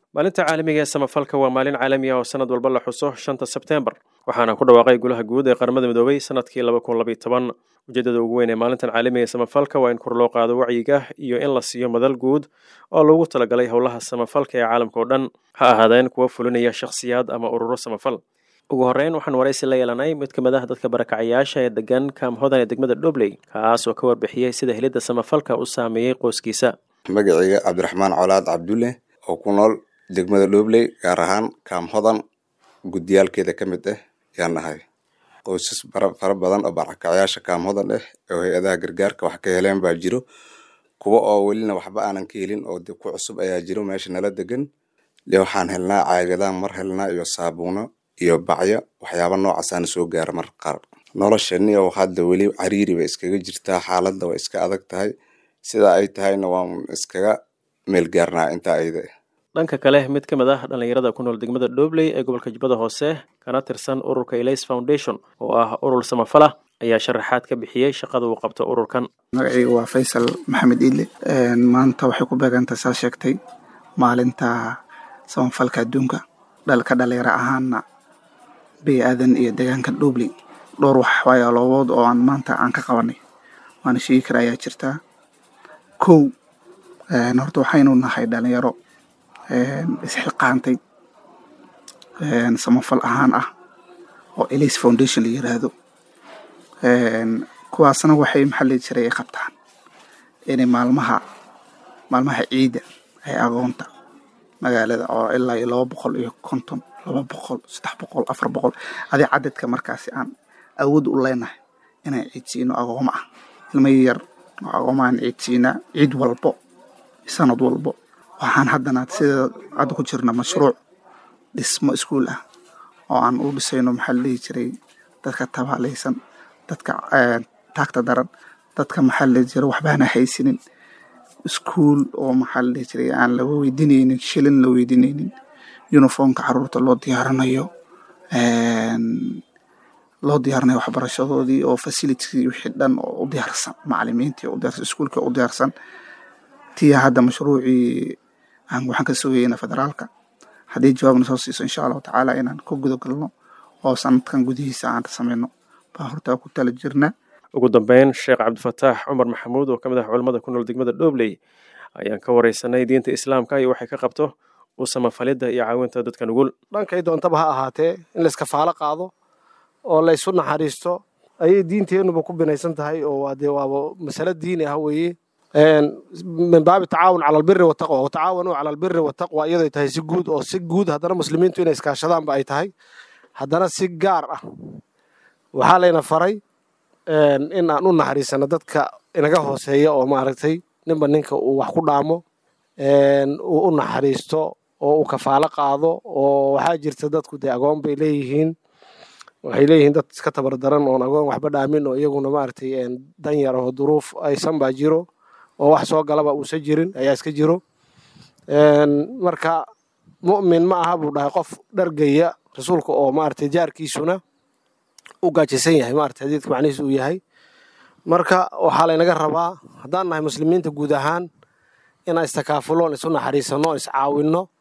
maalinta caalamiga ee samafalka waa maalin caalami ah oo sanad walba la xuso shanta sebteembar waxaana ku dhawaaqay golaha guud ee qaramada midoobay sanadkii laba kun labaiy toban ujeedada ugu weyn ee maalintan caalamiga ee samafalka waa in kor loo qaado wacyiga iyo in la siiyo madal guud oo loogu talagalay howlaha samafalka ee caalamka oo dhan ha ahaadeen kuwa fulinaya shakhsiyaad ama ururo samafal ugu horreyn waxaan waraysi la yeelanay mid ka mid ah dadka barakacayaasha ee degan kaamhodan ee degmada dhobley kaas oo ka warbixiyey sida helidda samafalka u saameeyey qoyskiisa magacayga cabdiraxmaan colaad cabdulle oo ku nool degmada dhobley gaar ahaan kaamhodan guddiyaalkeeda ka mid ah yaan nahay qoysas fara badan oo barakacayaasha kaamhodan ah oo hay-adaha gargaarka wax ka heleen baa jiro kuwa oo welina waxba aanan ka helin oo ku cusub ayaa jiro meesha nala degan le waxaan helnaa caagadaan mar helnaa iyo saabuuno iyo bacyo waxyaaba noocaasana soo gaara mar qaar noloshani oo hadda weli cariiri bay iskaga jirtaa xaaladda way iska adag tahay sidaa ay tahayna waan iskaga meel gaarnaa intaa ayda dhanka kale mid ka mid ah dhallinyarada ku nool degmada dhobley ee gobolka jubbada hoose kana tirsan ururka elis foundation oo ah urur samafala ayaa sharaxaad ka bixiyey shaqada uu qabto ururkan magacayga waa faysal maxamed iile maanta waxay ku beegantahay saa sheegtay maalinta samafalka adduunka dhalka dhalinyaro ahaana bey aadan iyo deegaanka dhobley dhowr waxyaaloobood oo aan maanta aan ka qabanay waana sheegi kara ayaa jirtaa kow horta waxaynu nahay dhalinyaro isxilqaantay samafal ahaan ah oo elis foundation la yiraahdo kuwaasna waxay maxaa lii jiray ay qabtaan inay maalmaha maalmaha ciidda ay agoonta magaalada oo ilaa iyo laba boqol iyo konton laba boqol saddex boqol afar boqol adi cadadka markaasi aan awood u leenahay inaan ciidsiino agooma ah ilma yar oo agooma aan ciidsiinaa ciid walbo sanad walbo waxaan haddana sida hadda ku jirna mashruuc dhismo iskuul ah oo aan u dhisayno maxaa la dhihi jiray dadka tabaalaysan dadka taagta daran dadka maxaa la dhihi jiray waxbaana haysinin iskuul oo maxaa la dhihi jiray aan la weydiinaynin shilin la weydiinaynin uniformka caruurta loo diyaarinayo loo diyaarinayo waxbarashadoodii oo facilitykii wixii dhan oo u diyaarsan macalimiintii u diyaarsan iskuulka u diyaarsan tiya hadda mashruucii aan waxaan ka sugayna federaalka haddii jawaabna soo siiso insha allahu tacaala inaan ku guda galno oo sanadkan gudihiisa aan sameyno baa horta ku tala jirna ugu dambeyn sheekh cabdifataax cumar maxamuud oo ka mid ah culamada ku nool degmada dhobley ayaan ka wareysanay diinta islaamka iyo waxay ka qabto u samafalidda iyo caawinta dadka nugul dhankay doontaba ha ahaatee in la iskafaalo qaado oo la ysu naxariisto ayay diinteennuba ku binaysan tahay oo dee waaba masalo diini ah weeye min baabi tacaawun cala albiri wataqwa watacaawanuu cala albiri wataqwa iyaday tahay si guud oo si guud haddana muslimiintu inay iskaashadaanba ay tahay haddana si gaar ah waxaa layna faray in aan u naxariisano dadka inaga hooseeya oo maaragtay ninba ninka uu wax ku dhaamo uu u naxariisto oo uu kafaalo qaado oo waxaa jirta dadku dee agoon bay leeyihiin waxay leeyihiin dad iska tabardaran oon agoon waxba dhaamin oo iyaguna maaragtay dan yar oo duruuf aysan baa jiro oo wax soo galaba uusan jirin ayaa iska jiro marka mu'min ma aha buu dhahay qof dhargaya rasuulka oo maaragtay jaarkiisuna u gaajaysan yahay maaragtay xadiidka macnihiis uu yahay marka waxaa laynaga rabaa haddaan nahay muslimiinta guud ahaan inaan istakaafuloon isu naxariisano iscaawinno